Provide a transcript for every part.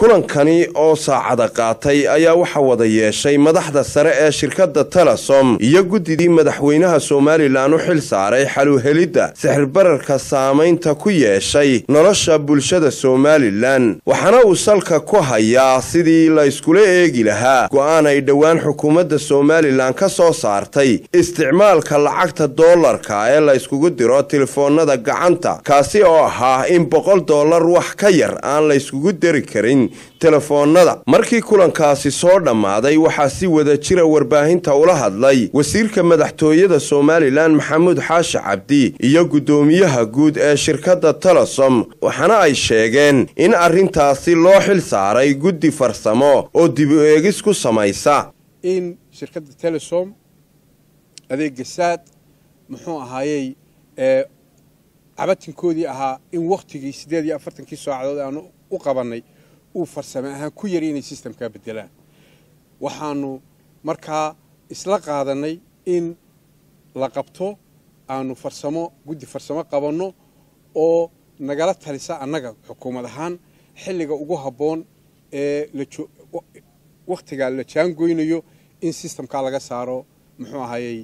kulankani oo saacada qaatay ayaa waxa wada yeeshay madaxda sare ee shirkadda telesom iyo guddidii madaxweynaha somalilan u xil saaray xaluhelidda sixirbararka saamaynta ku yeeshay nolosha bulshada somalilan waxaana uu salka ku hayaa sidii la iskula eegi lahaa go-aan ay dhowaan xukuumadda somalilan ka soo saartay isticmaalka lacagta doolarka ee la yskugu diro telefoonada gacanta kaasi oo ahaa in boqol dollar wax ka yar aan la yskugu diri karin telefoonada markii kulankaasi soo dhammaaday waxaa si wada jira warbaahinta ula hadlay wasiirka madaxtooyada somalilan maxamuud xaashi cabdi iyo guddoomiyaha guud ee shirkadda telesom waxaana ay sheegeen in arrintaasi loo xil saaray guddi farsamo oo dib u eegis ku samaysa in shirkadda telesom adeega saad muxuu ahaayey cabatinkoodii ahaa in wakhtigii siddeed iyo afartankii saacadood aanu u qabannay uu farsame ahaan ku yari inay sistamkaa beddelaan waxaanu markaa isla qaadannay in la qabto aanu farsamo guddi farsamo qabanno oo nagala talisa annaga xukuumad ahaan xilliga ugu habboon ee wakhtigaa la jaangoynayo in sistamkaa laga saaro muxuu ahaayey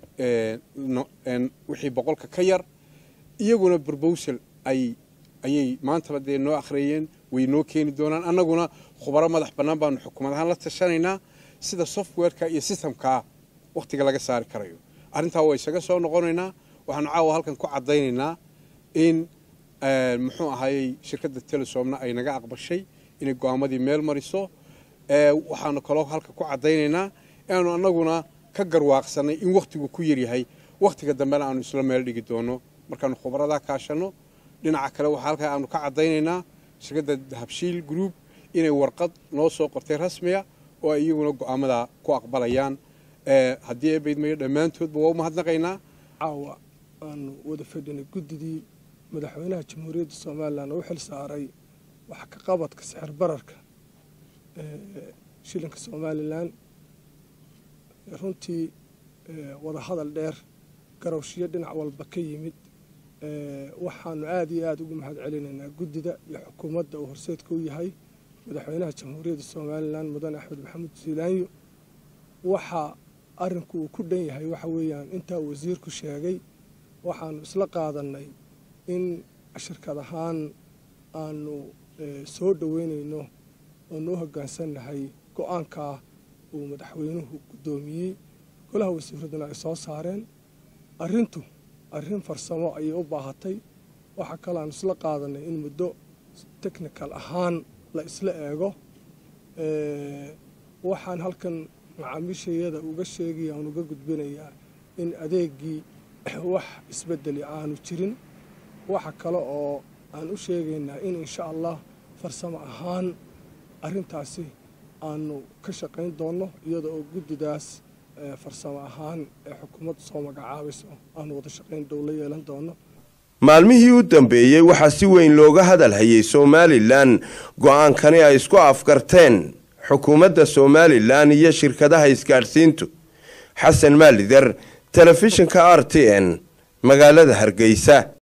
wixii boqolka ka yar iyaguna brobosal ay ayay maantaba dee noo akhreeyeen way noo keeni doonaan annaguna khubaro madax bannaan baanu xukuumad ahaan la tashanaynaa sida softwareka iyo systemkaa wakhtiga laga saari karayo arrintaa waa isaga soo noqonaynaa waxaanu caawa halkan ku caddaynaynaa in muxuu ahaayey shirkadda telesomna ay naga aqbashay inay go-aamadii meel mariso waxaanu kaloo halka ku caddaynaynaa inaanu annaguna ka garwaaqsanay in wakhtigu ku yaryahay wakhtiga dambena aanu isla meel dhigi doono markaanu khubaradaa kaashanno dhinaca kale waxaa halkaa aanu ka caddaynaynaa shirkadda habshiil group inay warqad noo soo qortay rasmiya oo ay iyaguna go-aamadaa ku aqbalayaan haddii eebaydmayo dhammaantoodba waa u mahadnaqaynaa caawa aanu wada fadhinay guddidii madaxweynaha jamhuuriyadda somalilan oo u xil saaray wax ka qabadka sixir bararka shilinka somalilan runtii wada hadal dheer garowshiyo dhinac walba ka yimid waxaanu aada iyo aada ugu mahad celinaynaa guddida iyo xukuumadda uu horseedka u yahay madaxweynaha jamhuuriyadda somalilan mudane axmed maxamuud ziilaanyo waxaa arrinku uu ku dhan yahay waxa weeyaan intaa wasiirku sheegay waxaanu isla qaadannay in shirkad ahaan aanu soo dhoweynayno oonu u hoggaansannahay go-aankaa uu madaxweynuhu guddoomiyey golaha wasiiraduna ay soo saareen arrintu arrin farsamo ayay u baahatay waxaa kaloo aanu isla qaadanay in muddo technical ahaan la isla eego waxaan halkan macaamiishayada uga sheegaya aan uga gudbinayaa in adeegii wax isbedeli aanu jirin waxa kale oo aan u sheegaynaa in insha allah farsamo ahaan arrintaasi aanu ka shaqayn doonno iyada oo guddidaas farsamo ahaan ee xukuumaddu soo magacaabayso aanu wada shaqayn dhow la yeelan doono maalmihii u dambeeyey waxaa si weyn looga hadal hayay somalilan go-aankani ay isku afgarteen xukuumadda somalilan iyo shirkadaha isgaadhsiintu xasan maalider telefishinka r t n magaalada hargeysa